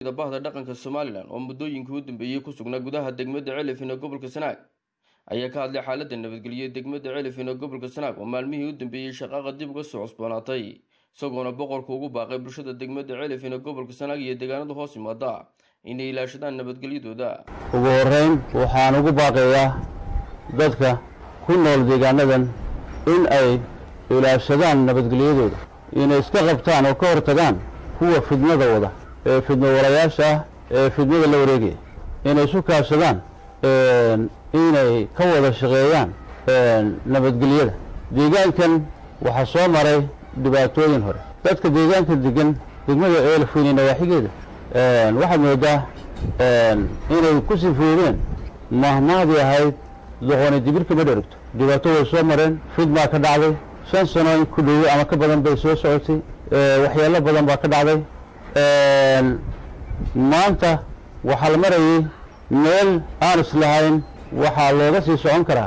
bahda dhaqanka somalilan oo muddooyinkii u dambeeyey ku sugnaa gudaha degmada celifin ee gobolka sanaag ayaa ka hadlay xaaladda nabadgelyo degmada celifin ee gobolka sanaag oo maalmihii u dambeeyey shaqaaqa dib uga soo cusboonaatay isagoona boqorku ugu baaqay bulshada degmada celifin ee gobolka sanaag iyo deegaanada hoos yimaada inay ilaashadaan nabadgelyadooda ugu horeyn waxaan ugu baaqayaa dadka ku nool deegaanadan in ay ilaashadaan nabadgelyadooda inay iska qabtaan oo ka hortagaan kuwa fidnada wada ee fidno walayaasha ah ee fidnada la wareegaya inay isu kaashadaan inay ka wada shaqeeyaan nabadgelyada deegaankan waxaa soo maray dhibaatooyin hore dadka deegaanka degan degmada eelfweyne nawaaxigeeda waxaad moodaa inay ku sifoodeen mahmahdii ahayd doqoni dibirka ma dherigto dhibaato way soo mareen fidmaa ka dhacday shan sano in ku dhowey ama ka badan bay soo socotay waxyaalo badan baa ka dhacday maanta waxaa la marayay meel aan islahayn waxaa looga sii socon karaa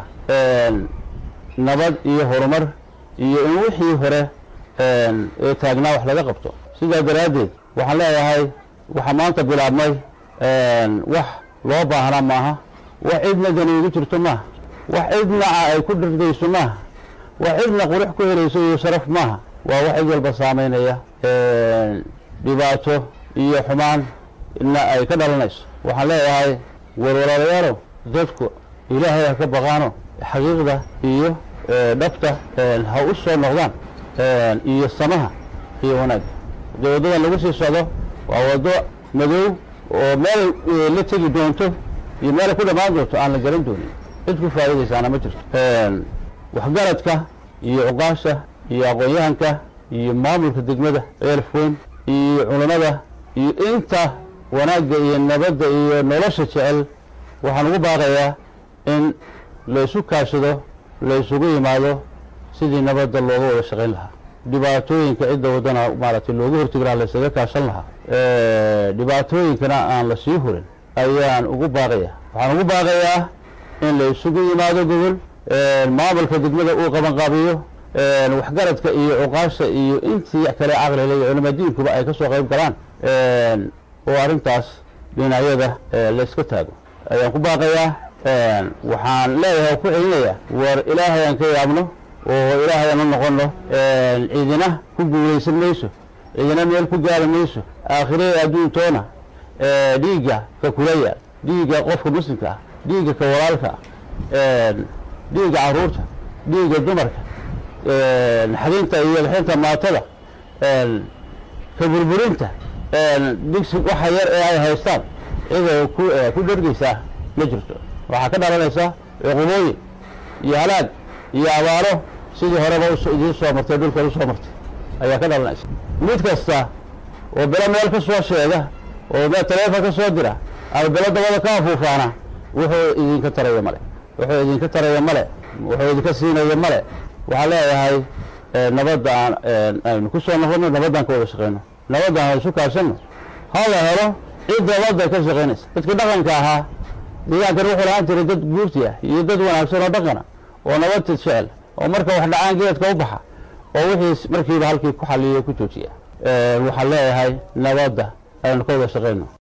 nabad iyo horumar iyo in wixii hore ee taagnaa wax laga qabto sidaa daraaddeed waxaan leeyahay waxaa maanta bilaabmay wax loo baahnaa maaha wax cidna dani ugu jirto maaha wax cidna ay ku dhirdayso maaha wax cidna qurux ku helayso iyo sharaf maaha waa wax cid walba saamaynaya dhibaato iyo xumaan na ay ka dhalanayso waxaan leeyahay warwalaalayaalow dadku ilaahay ha ka baqaano xaqiiqda iyo dhabta ha u soo noqdaan iyo samaha iyo wanaagga dee waddadan lagu sii socdo waa waddo madow oo meel la tegi doonto iyo meel ku dhammaan doonto aan la garan doonin cid ku faa'iidaysaana ma jirto waxgaradka iyo cuqaasha iyo aqoon-yahanka iyo maamulka degmada eelfweyn iyo culamada iyo inta wanaagga iyo nabadda iyo nolosha jecel waxaan ugu baaqayaa in laysu kaashado laysugu yimaado sidii nabadda looga wada shaqayn lahaa dhibaatooyinka cidda waddana maaragtay looga hortegi lahaa laysaga kaashan lahaa dhibaatooyinkana aan la sii hurin ayaan ugu baaqayaa waxaan ugu baaqayaa in laysugu yimaado gobol maamulka degmada uu qabanqaabiyo waxgaradka iyo cuqaasha iyo intii kale caqlile iyo culamadiinkuba ay ka soo qayb galaan oo arrintaas dhinacyada layska taago ayaan ku baaqayaa waxaan leeyahay oo ku celinayaa war ilaahay aan ka yaabno oo ilaahay aan u noqonno cidina ku guulaysan mayso cidina meel ku gaari mayso aakhire adduuntoona dhiigga ka kulaya dhiigga qofka muslimka ah dhiigga ka walaalka ah dhiigga carruurta dhiigga dumarka xadinta iyo bixinta maatada ka burburinta digsi waxa yar ee ay haystaan ciday ku dhergeysaa ma jirto waxaa ka dhalanaysaa cuqubooyin iyo halaag iyo abaaro sidii horeba idiin soo martay dhulka u soo martay ayaa ka dhalanaysa mid kasta oo belo meel ka soo sheega oo meel taleefon ka soo dira ama belo dabada ka afuufaana wuxuu idinka taraya male wuxuu idinka taraya male wuxuu idinka siinaya male waxaan leeyahay nabadda aan aynu ku soo noqono nabaddaan ka wada shaqeyno nabaddaan ha isu kaashanno ha la helo cid nabadda ka shaqaynaysa dadkii dhaqanka ahaa deegaankan wuxuu lahaan jiray dad guurti ah iyo dad wanaagsan oo dhaqana oo nabadta jecel oo marka wax dhacaan geedka u baxa oo wixii markiiba halkii ku xaliyo ku joojiya waxaan leeyahay nabadda aynu ka wada shaqayno